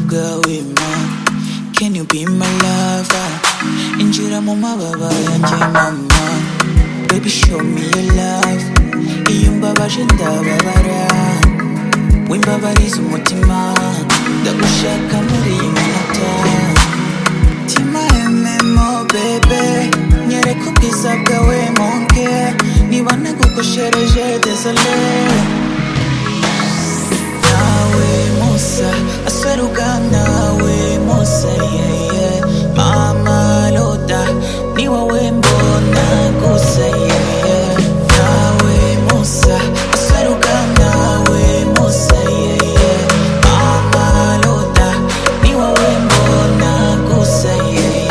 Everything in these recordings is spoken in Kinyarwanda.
girl with mine. Can you be my lover? Injira mu mababa yanjye mama Baby show me your love Iyo umbabaje ndababara Wimbabariza umutima Ndagushaka muri iyi minota Tima ememo bebe Nyereka ubwiza bwawe monke Niba nagukoshereje désolé nawe musa aseruka nawe musa yeye mama loda ni wowe mbona gusa yeye nawe musa aseruka nawe musa yeye mama loda ni wowe mbona gusa yeye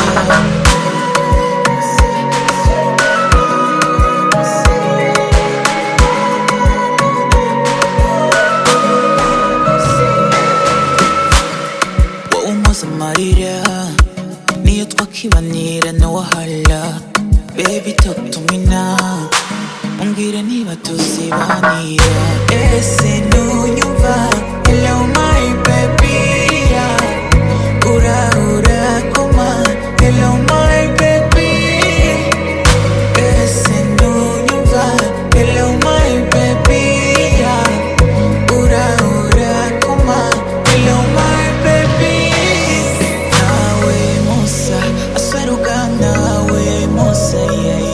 wowe umpoza amarira niyo twakibanira na wahala bebi tatumina umbwire niba tuzibanira ese ntunyumva hello my baby yeah. urahura koma hello my baby ese ntunyumva hello my baby yeah. Ura ura kuma hello my baby Nawe musa asweruka nawe musa yeah